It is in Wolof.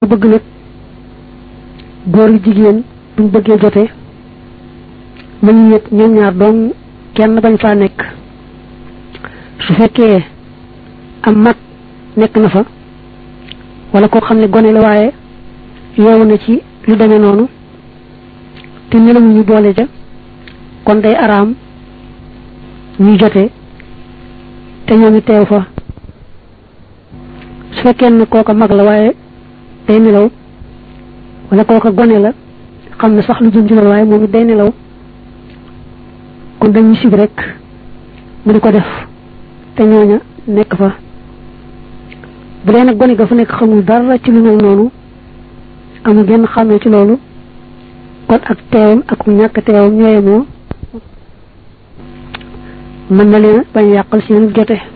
bëgg nag góor gi jigéen buñ bëggee jote nañu yëg ñoom ñaar doom kenn bañ faa nekk su fekkee am mag nekk na fa wala koo xam ne gone la waaye yeewu na ci lu demee noonu te nelawuñu boole ja kon day araam ñuy jote te ñooñu teew fa su fekkee ne kooka mag la waaye day nelaw wala kooka gone la xam ne sax lu jëm ci loolu waaye moom it day nelaw kon dañuy sib rek mu di ko def te ñooña nekk fa bu dee nag gone ga fa nekk xamul dara ci lu mel noonu amul benn xàmmee ci loolu kon ak teewam ak ñàkk teewam ñooyemoo mën na leen bañ yàqal seen jote